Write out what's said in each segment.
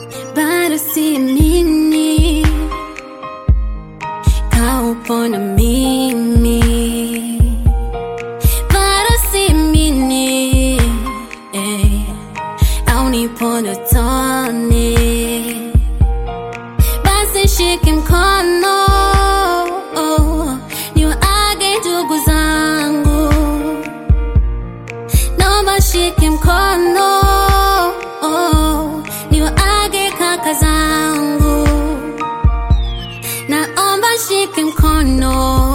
bado siamini kaupo na mimi, bado siamini eh, au nipo ndotoni. Basi shike mkono niwaage ndugu zangu, naomba shike mkono niwaage kaka zangu, naomba shike mkono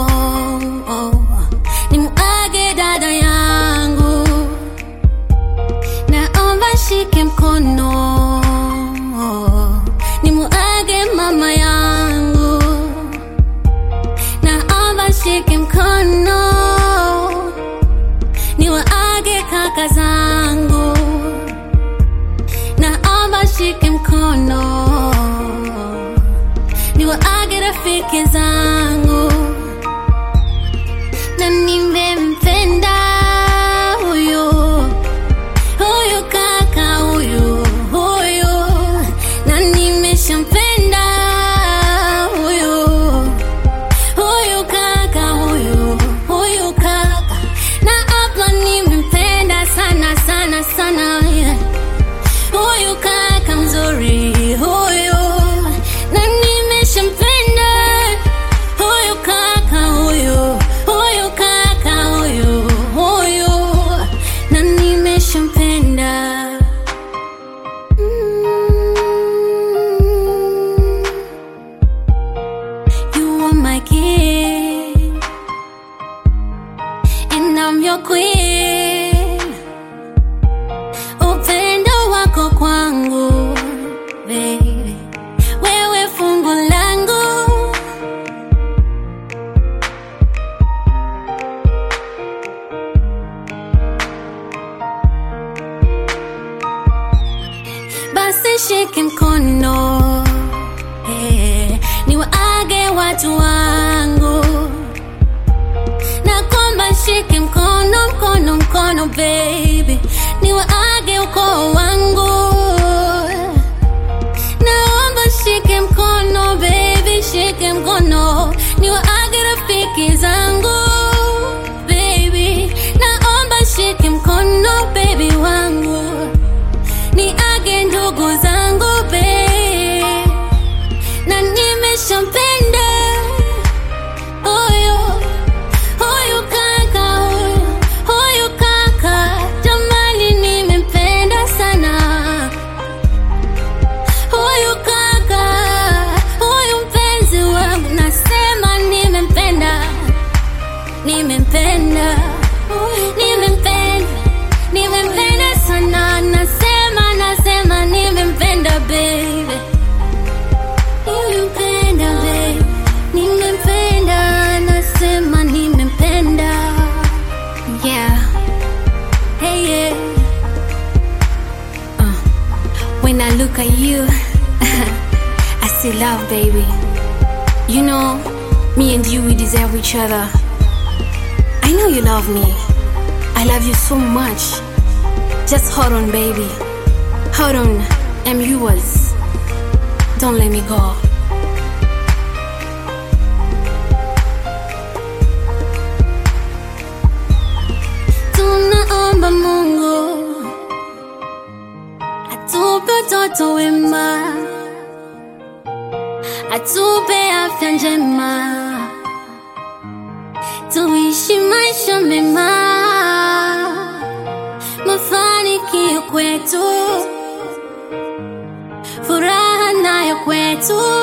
nimuage dada yangu, naomba shike mkono nimuage mama yangu, naomba shike mkono niwaage kaka zangu, naomba shike mkono niwaage rafiki zangu, na nimempenda huyu huyu kaka huyu huyu, na nimeshampenda huyu huyu kaka huyu huyu kaka, na hapa nimempenda sana sana sana yeah. Huyu kaka mzuri huyu, na nimeshampenda huyu kaka huyu huyu kaka huyu huyu, na nimeshampenda mm. You are my king, and I'm your queen. Upendo wako kwangu, baby, wewe fungu langu. Basi shike mkono eh, niwaage watu wangu na kwamba shike mkono mkono mkono baby, niwaage ukoo wangu. Naomba shike mkono baby, shike mkono niwaage rafiki zangu baby, naomba shike mkono baby wangu niage ndugu zangu baby, na nimeshampenda huyu huyu kaka huyu huyu kaka, jamani, nimempenda sana huyu kaka huyu mpenzi wangu, nasema nimempenda, nimempenda, nimempenda, nimempenda sana, nasema nasema nimempenda baby Nimempenda babe, nimempenda, nasema nimempenda. Yeah, hey yeah. Uh, when I look at you, I see love, baby. You know, me and you, we deserve each other. I know you love me. I love you so much. Just hold on, baby. Hold on, I'm yours. Don't let me go. Tunaomba Mungu atupe watoto wema, atupe afya njema, tuishi maisha mema, mafanikio kwetu, furaha nayo kwetu